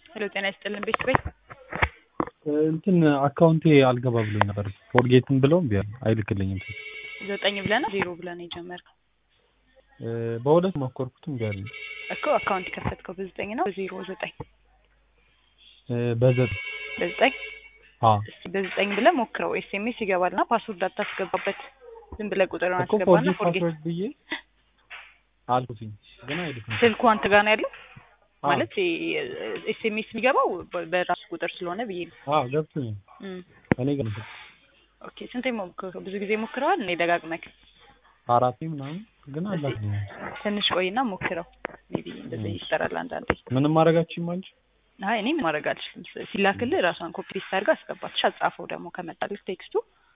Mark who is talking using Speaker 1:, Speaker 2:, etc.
Speaker 1: ሄሎ ጤና ይስጥልን ቤት ቤት
Speaker 2: እንትን አካውንቴ አልገባ ብሎኝ ነበር። ፎርጌትን ብለው እምቢ አለ አይልክልኝም።
Speaker 1: ዘጠኝ ብለህ ነው ዜሮ ብለህ ነው የጀመርከው
Speaker 2: በሁለት ሞከርኩት እምቢ አለኝ።
Speaker 1: እኮ አካውንት የከፈትከው በዘጠኝ ነው በዜሮ ዘጠኝ
Speaker 2: በዘጠኝ
Speaker 1: በዘጠኝ
Speaker 2: አዎ
Speaker 1: እስቲ በዘጠኝ ብለህ ሞክረው። ኤስኤምኤስ ይገባልና ፓስወርድ አታስገባበት። ዝም ብለህ ቁጥሩን
Speaker 2: እኮ
Speaker 1: አስገባና
Speaker 2: ፎርጌት
Speaker 1: ፎርጌት
Speaker 2: ፓስወርድ ብዬ አልኩትኝ ግን አይልክም።
Speaker 1: ስልኩ አንተ ጋር ነው ያለው
Speaker 2: አዎ
Speaker 1: ማለት ኤስኤምኤስ የሚገባው በ- በራሱ ቁጥር ስለሆነ ብዬ ነው።
Speaker 2: አዎ ገብቶኛል።
Speaker 1: እም፣
Speaker 2: እኔ ግን ነው
Speaker 1: ኦኬ ስንቴ ሞክረው? ብዙ ጊዜ ሞክረዋል። እኔ ደጋግመህ
Speaker 2: አራቴ ምናምን ግን አላክልኝም።
Speaker 1: ትንሽ ቆይና ሞክረው። ሜቢ እንደዚህ ይጠራል አንዳንዴ።
Speaker 2: ምንም ማድረጋችሁም አንቺ
Speaker 1: አይ እኔ ምን ማድረግ አልችልም። ሲላክልህ ራሷን ኮፒ ሊስት አድርገህ አስገባት። ሻ ጻፈው ደግሞ ከመጣልህ ቴክስቱ